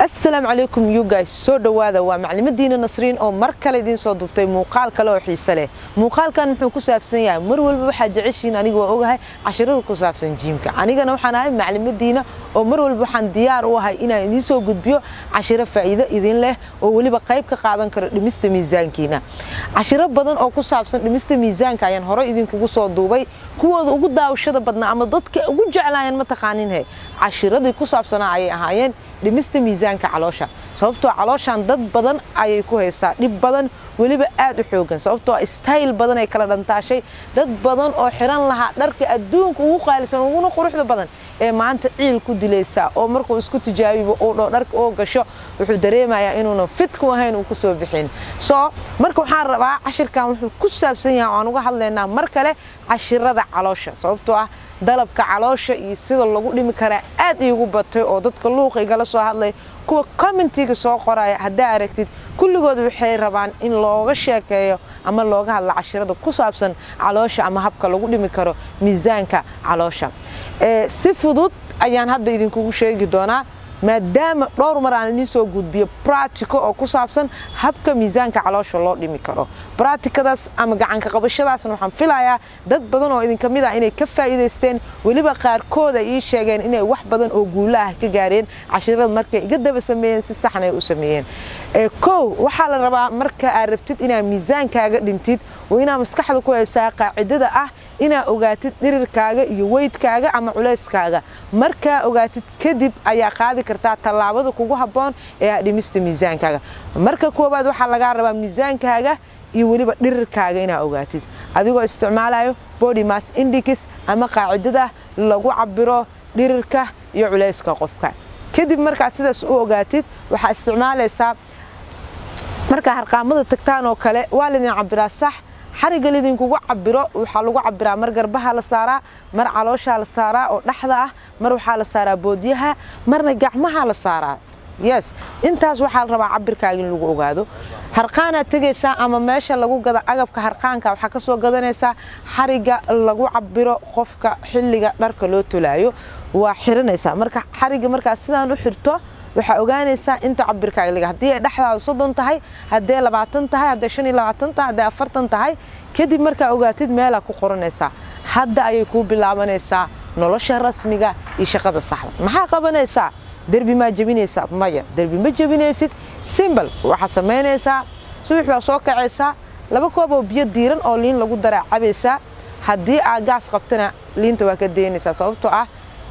asalaamu calaykum you guys soo dhowaada waa maclimadiina nasriin oo mar kale idiin soo dubtay muuqaal kale oo xiise leh muuqaalkan muxuu ku saabsan yahay mar walba waxaa jeceshiin aniga waa ogahay cashirada ku saabsan jiimka anigana waxaan ahay maclimadiina oo mar walba waxaan diyaar u ahay inaan idiin soo gudbiyo cashiro faa'iido idin leh oo weliba qayb ka qaadan karo dhimista miisaankiina cashiro badan oo ku saabsan dhimista miisaanka ayaan hore idinkugu soo duubay kuwooda ugu daawashada badnaa ama dadka ugu jeclaayeen mataqaaninhe cashiradii ku saabsanaa ayay ahaayeen dhimista miisaanka caloosha sababtoo calooshan dad badan ayay ku haysaa dhib badan weliba aad u xoogan sababtoo stayl badan ay kala dhantaashay dad badan oo xiran lahaa dharka adduunka ugu qaalisan uguna quruxda badan ee maanta ciil ku dilaysaa oo markuu isku tijaabibo uu dho dharka oo gasho wuxuu dareemayaa inuuna fitku ahayn uu kusoo bixin soo marka waxaan rabaa cashirkan wuxuu ku saabsan yahay aan uga hadlaynaa mar kale cashirada caloosha sababtoo ah dalabka caloosha iyo sida lagu dhimi karaa aad iigu batay oo dadka luuqa igala soo hadlay kuwa commentiga soo qoraya haddaa aragtid kulligood waxay rabaan in looga sheekeeyo ama looga hadla cashirada ku saabsan caloosha ama habka lagu dhimi karo miisaanka caloosha si fudud ayaan hadda idinkugu sheegi doonaa maadaama dhowr mar aan idiin soo gudbiyo bratico oo ku saabsan habka miisaanka caloosha loo dhimi karo bratikadaas ama gacanka qabashadaasna waxaan filayaa dad badan oo idinka mid ah inay ka faa'iidaysteen weliba qaarkood ay ii sheegeen inay wax badan oo guulo ah ka gaareen cashirada markay iga daba sameeyeen si saxna ay u sameeyeen kow waxaa la rabaa marka aad rabtid inaad miisaankaaga dhintid oo inaad maskaxda ku haysaa qaacidada ah inaad ogaatid dhirirkaaga iyo weydkaaga ama culayskaaga markaa ogaatid kadib ayaa qaadi kartaa tallaabada kugu habboon ee aad dhimista miisaankaaga marka koowaad waxaa lagaa rabaa miisaankaaga iyo weliba dhirirkaaga inaad ogaatid adigoo isticmaalayo body mass indix ama qaacidada lagu cabiro dhirirka iyo culayska qofka kadib markaad sidaas u ogaatid waxaa isticmaalaysaa markaa harqaamada tagtaan oo kale waa laydin cabiraa sax xariga lidinkugu cabiro waxaa lagu cabiraa mar garbaha la saaraa mar calooshaa la saaraa oo dhexda ah mar waxaa la saaraa boodyaha marna gacmaha la saaraa yes intaas waxaa la rabaa cabirkaaga in lagu ogaado harqaanaad tegaysaa ama meesha lagu gada agabka harqaanka waxaa ka soo gadanaysaa xariga lagu cabiro qofka xilliga dharka loo tolaayo waa xiranaysaa marka xariga markaas sidaan u xirto waxaa ogaanaysaa inta cabirkaaga liga haddii ay dhexdaada soddon tahay haddee labaatan tahay haddee shan iyo labaatan tahay haddee afartan tahay kadib markaa ogaatid meelaa ku qoranaysaa hadda ayay kuu bilaabanaysaa nolosha rasmiga iyo shaqada saxda maxaa qabanaysaa derbi maa jebinaysaa maya derbi ma jebinaysid simbal waxaa samaynaysaa subax baa soo kacaysaa laba koob oo biyo diiran oo liin lagu daraa cabaysaa haddii aad gaas qabtana liinta waa ka daynaysaa sababtoo ah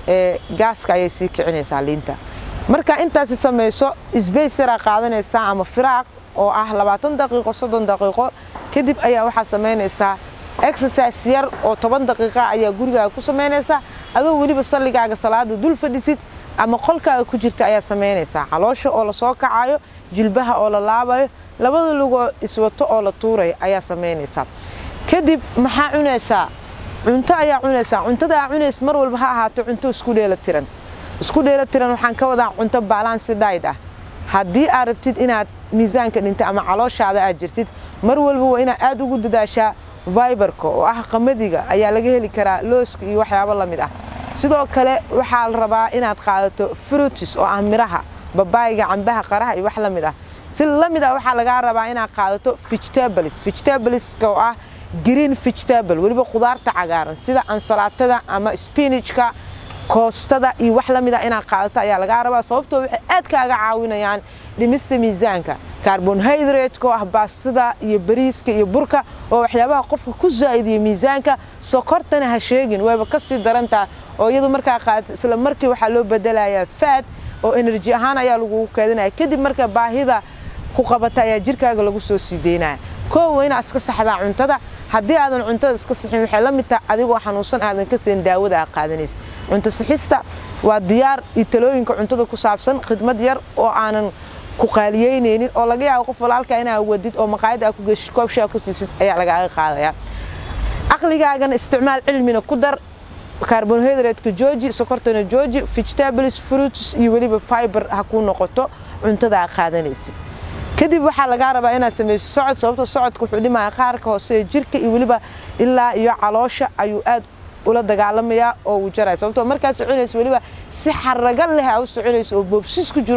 gaaska ayay sii kicinaysaa liinta markaa intaasi samayso sbaysaraa qaadanaysaa ama firaaq oo ah labaatan daqiiqo soddon daqiiqo kadib ayaa waxaa samaynaysaa exercise yar oo toban daqiiqa ayaa gurigaaga ku samaynaysaa adoo weliba salligaaga salaada dul fadhisid ama qolkaaga ku jirta ayaa samaynaysaa caloosha oo lasoo kacayo jilbaha oo la laabayo labada lugoo iswato oo la tuurayo ayaa samaynaysaa kadib maxaa cunaysaa cunto ayaa cunaysaa cuntada aa cunays mar walba ha ahaato cunto isku dheela tiran isku dheela tiran waxaan ka wadaa cunto balansi dhayd ah haddii aad rabtid inaad miisaanka dhinta ama calooshaada aad jirtid mar walba waa inaad aad ugu dadaashaa viberka oo ah qamadiga ayaa laga heli karaa looska iyo waxyaabo la mid ah sidoo kale waxaa la rabaa inaad qaadato frutis oo ah miraha babaayga cambaha qaraha iyo wax la mid ah si la mid ah waxaa lagaa rabaa inaad qaadato vegetables vegetableska oo ah green vegetable weliba khudaarta cagaaran sida ansalaatada ama spinajka koostada iyo wax la mid ah inaad qaadato ayaa lagaa rabaa sababtoo waxay aad kaaga caawinayaan dhimista miisaanka carbonhydratka oo ah baastada iyo bariiska iyo burka oo waxyaabaha qofka ku zaa'idiya miisaanka sokortana ha sheegin wayba ka sii darantaa oo iyadu markaa qaadata isla markii waxaa loo bedelayaa faad oo enerji ahaan ayaa lagugu keedinaya kadib marka baahida ku qabata ayaa jirkaaga lagu soo sii deynaya koowa inaad iska saxdaa cuntada haddii aadan cuntada iska sixin waxay la mid tahay adigoo xanuunsan aadan ka siin daawada aad qaadanaysa cunto sixista waa diyaar iyo talooyinka cuntada ku saabsan khidmad yar oo aanan ku qaaliyeynaynin oo laga yaabo qof walaalka inaad wadid oo maqaayad aad ku geshid koob shaa ku siisid ayaa lagaaga qaadaya caqligaagana isticmaal cilmina ku dar carbonhydratka jooji sokortana jooji vegetables fruits iyo weliba fiber ha kuu noqoto cuntada aad qaadanaysid kadib waxaa lagaa rabaa inaad samayso socod sababto socodka wuxuu dhimaya qaarka hoose ee jirka iyo weliba ilaa iyo caloosha ayuu aad ula dagaalamayaa oo uu jaraya sababtoo markaad soconayso weliba si xaraga leh aa u soconayso oo boobsis ku jiro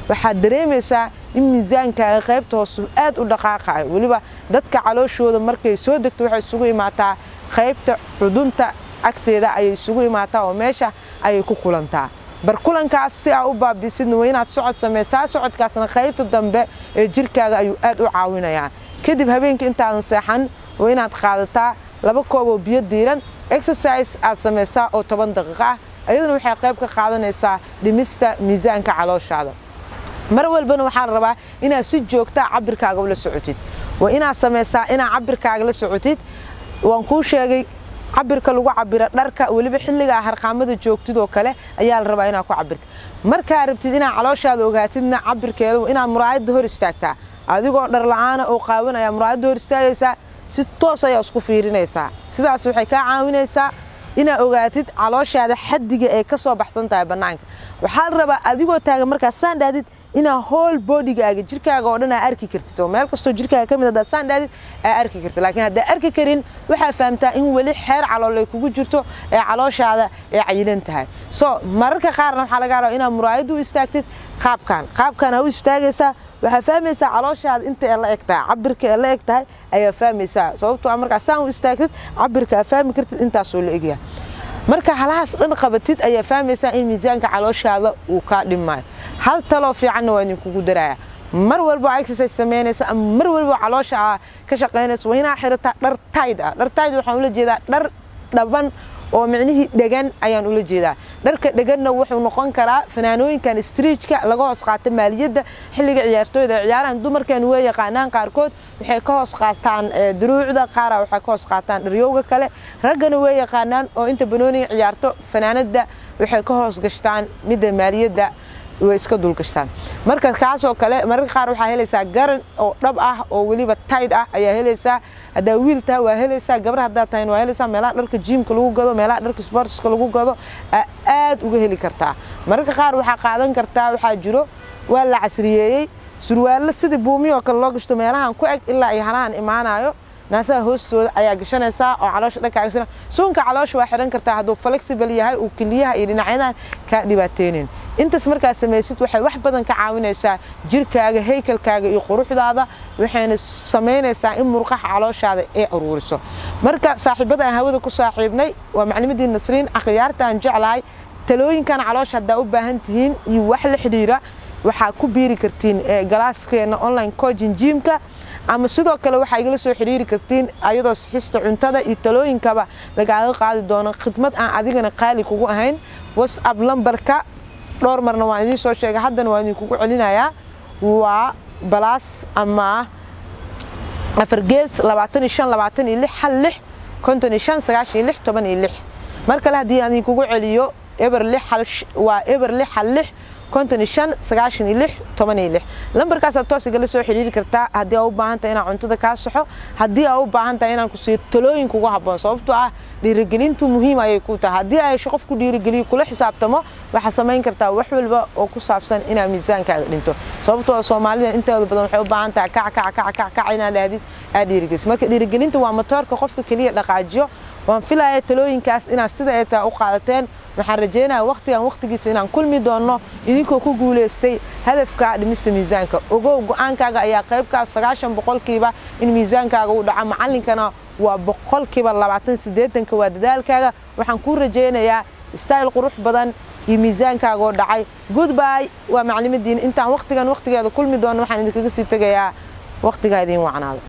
waxaad dareemaysaa in miisaankaaga qaybta hoose aad u dhaqaaqayo weliba dadka calooshooda markay soo degto waxay isugu imaataa qaybta xudunta agteeda ayay isugu imaataa oo meesha ayay ku kulantaa barkulankaas si aa u baabisidna waa inaad socod samaysaa socodkaasna qaybta dambe ee jirkaaga ayuu aad u caawinayaa kadib habeenka intaadan seexan waa inaad qaadataa laba koob oo biyo diiran exercise aad samaysaa oo toban daqiiqo ah ayaduna waxay qayb ka qaadanaysaa dhimista miisaanka calooshaada mar walbana waxaa la rabaa inaad si joogtaa cabirkaaga ula socotid waa inaad samaysaa inaad cabirkaaga la socotid waan kuu sheegay cabirka lagu cabiro dharka weliba xilligaa harqaamada joogtid oo kale ayaa la rabaa inaad ku cabirta markaa rabtid inaad calooshaada ogaatidna cabirkeeda inaad muraayadda hor istaagtaa adigoo dhar la-aana oo qaawanaya muraayadda hor istaagaysaa si toos ayaa isku fiirinaysaa sidaas waxay kaa caawinaysaa inaad ogaatid calooshaada xaddiga ay ka soo baxsan tahay bannaanka waxaa la rabaa adigoo taagan markaa saan dhaadid inaad hool bodigaaga jirkaaga oo dhan aa arki kartid oo meel kastoo jirkaaga ka mid haddaad saan dhaadid aa arki kartid laakiin haddaa arki karin waxaa fahamtaa in weli xeer calool ay kugu jirto ee calooshaada ay cayilan tahay so mararka qaarna waxaa laga rabaa inaad muraayadda u istaagtid qaabkan qaabkan aa u istaagaysaa waxaa fahmaysaa calooshaada inta ee la eg tahay cabirka ee la eg tahay ayaa fahmaysaa sababtoo a markaa saan u istaagtid cabirka aa fahmi kartid intaasoo la egyahay marka halahaas dhan qabatid ayaa fahmaysaa in miisaanka calooshaada uu kaa dhimaayo hal taloo fiicanna waa idinkugu daraya mar walba exercise samaynaysa ama mar walba caloosha aa ka shaqaynaysa waa inaa xirataa dhar tayd ah dhar tayd waxaan ula jeedaa dhar dhaban oo micnihii dhegan ayaan ula jeedaa dharka dheganna wuxuu noqon karaa fanaanooyinkan striijka laga hoos qaata maaliyadda xilliga ciyaartooyda ciyaarahan dumarkan way yaqaanaan qaarkood waxay ka hoos qaataan duruucda qaara waxay ka hoos qaataan dharyowga kale raggana way yaqaanaan oo inta banooniga ciyaarto fanaanada waxay ka hoos gashtaan midda maaliyadda way iska dulgashtaan marka kaasoo kale mararka qaar waxaa helaysaa garan oo dhab ah oo weliba tayd ah ayaa helaysaa haddaa wiil tahay waa helaysaa gabar haddaa tahayn waa helaysaa meelaha dharka jiimka lagu gado meelaha dharka sportska lagu gado aad uga heli kartaa mararka qaar waxaa qaadan kartaa waxaa jiro waa la casriyeeyey surwaallo sidii buumiyoo kale loo gashto meelahan ku eg ilaa ay halahan imaanayo naasaha hoostooda ayaa gashanaysaa oo caloosha dhankaaga sina suunka caloosha waa xidhan kartaa hadduu flexible yahay uu keliyaha iyo dhinacyadan kaa dhibaateynin intaas markaad samaysid waxay wax badan ka caawinaysaa jirkaaga haykalkaaga iyo quruxdaada waxayna samaynaysaa in murqaha calooshaada ay aruuriso marka saaxiibada aan hawada ku saaxiibnay waa maclimadii nasriin akhyaarta aan jeclahay talooyinkan caloosha haddaa u baahan tihiin iyo wax la xidhiira waxaa ku biiri kartiin galaaskeena online coaching jiimka ama sidoo kale waxaa igala soo xidhiiri kartiin ayadoo sixista cuntada iyo talooyinkaba lagaaga qaadi doono khidmad aan adigana qaali kugu ahayn whatsapp lambarka dhowr marna waan idiin soo sheegay haddana waan idinkugu celinayaa waa balaas ama afar gees labaatan iyo shan labaatan iyo lix hal lix konton iyo shan sagaashan iyo lix toban iyo lix mar kale haddii aan idinkugu celiyo eber lix hal waa eber lix hal lix konton iyo shan sagaashan iyo lix toban iyo lix lambarkaasaad toos igala soo xidhiiri kartaa haddii aa u baahan tahay inaan cuntada kaa saxo haddii aa u baahan tahay inaan ku siiyo talooyin kugu habboon sababtoo ah dhiirigelintu muhiim ayay ku tahay haddii ay qof ku dhiirigeliyo kula xisaabtamo waxaa samayn kartaa wax walba oo ku saabsan inaad miisaankaaga dhinto sababtoo soomaalida inteeda badan waxay u baahan tahay kac kac kac kac kac inaad dhahdid aad dhiirigeliso marka dhiirigelinta waa matoorka qofka keliya dhaqaajiyo waan filaya talooyinkaas inaad sida ay tahay u qaadateen waxaan rajaynayaa wakhtigan wakhtigiisa inaan kulmi doonno idinkoo ku guulaystay hadafka dhimista miisaanka ogow go-aankaaga ayaa qaybkaas sagaashan boqolkiiba in miisaankaaga uu dhaco macallinkana waa boqolkiiba labaatan siddeetanka waa dadaalkaaga waxaan kuu rajaynayaa style qurux badan iyo miisaankaaga oo dhacay goodby waa maclimadiina intaan wakhtigan wakhtigeeda kulmi doonno waxaan idinkaga sii tegayaa wakhtigaa idiin wacnaado